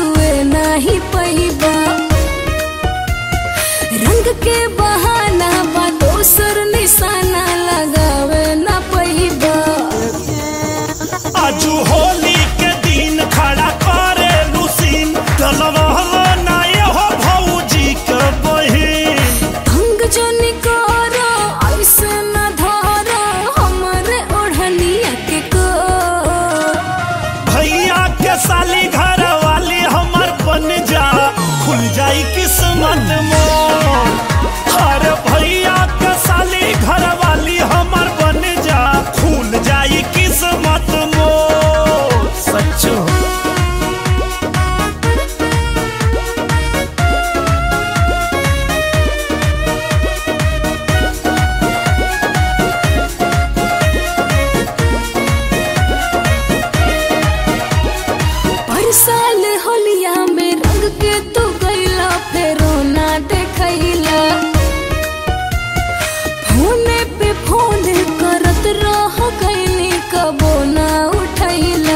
छुए नाही पैबा रंग के बहाना बा दोसर निशाना लगावे ना पैबा आजू होली के दिन खड़ा करे लुसीन तलवाला ना हो भौजी के बहिन भंग जो निकोरो ऐसे न धरो हमरे ओढ़निया के को भैया के साली घर वाली हमर बन जा खुल जाई किस्मत मोर हर भैया के साली घर वाली हमर बन जा खुल जाई किस्मत मोर सच्चो पर साल होलिया में रंग के तू गईला फेरो ना देखैला फोने पे फोन करत रह गईली कबो ना उठैला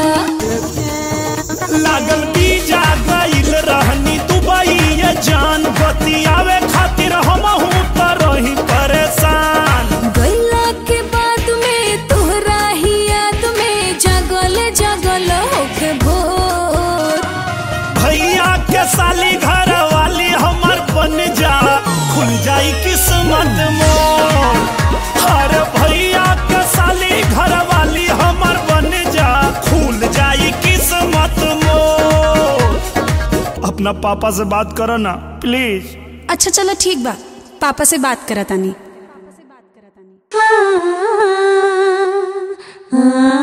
लागल बीजा गईल रहनी दुबई ये जान बतियावे खातिर हमहू त रही परेशान गईला के बाद में तोहरा ही याद में जगल जगल होके भोर भैया के साली घर वाली हमर बन जा खुल जाई किस्मत मोर हर भैया के साली घर वाली हमर बन जा खुल जाई किस्मत मोर अपना पापा से बात करो ना प्लीज अच्छा चलो ठीक बा पापा से बात करतानी आ, आ,